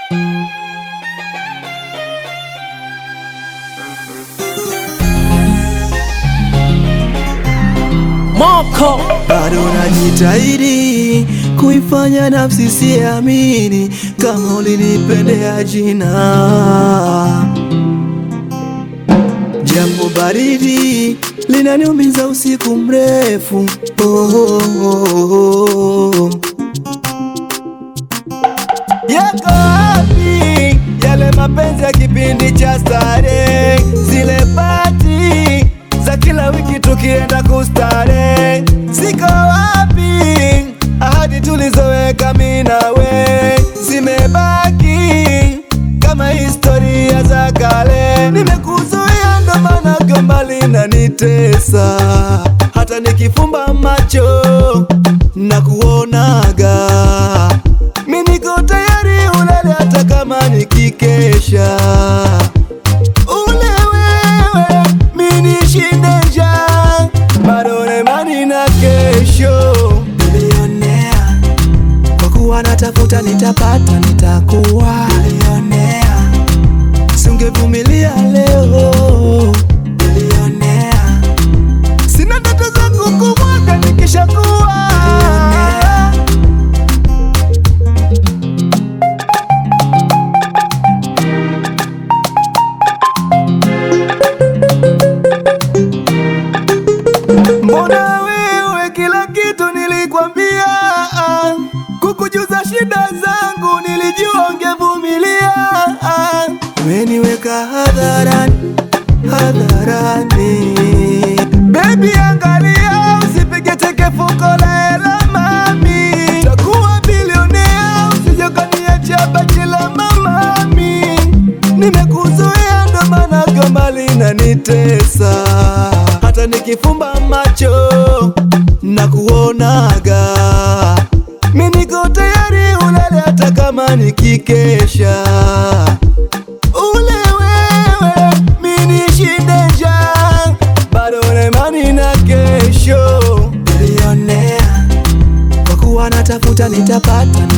Moko bado najitahidi kuifanya nafsi siamini kama ulinipendea jina, jambo baridi linaniumiza usiku mrefu oh, oh, oh, oh. Yako wapi yale mapenzi ya kipindi cha starehe, zile pati za kila wiki tukienda kustare? Ziko wapi ahadi tulizoweka mimi nawe? Zimebaki kama historia za kale. Nimekuzuia ndo maana gomba linanitesa, hata nikifumba macho na kuonaga mimi niko tayari ulale hata kama nikikesha. Ule wewe mimi nishinde njaa, bado na imani na kesho. Bilionea kwa kuwa natafuta, nitapata, nitakuwa bilionea. Singevumilia leo bilionea, sina ndoto za kukumwaga nikishakuwa bilionea. Mbona wewe kila kitu nilikwambia, ah, kukujuza shida zangu nilijua ungevumilia. ah. Umeniweka hadharani hadharani, baby, angalia usipige teke fuko la hela mami, takuwa bilionea usije ukaniacha bachi la mamami. Nimekuzoea ndo maana gomba linanitesa, hata nikifumba macho na kuonaga, mi niko tayari ulale hata kama nikikesha. Ule wewe mi nishinde njaa, bado na imani na kesho. Bilionea kwa kuwa natafuta, nitapata,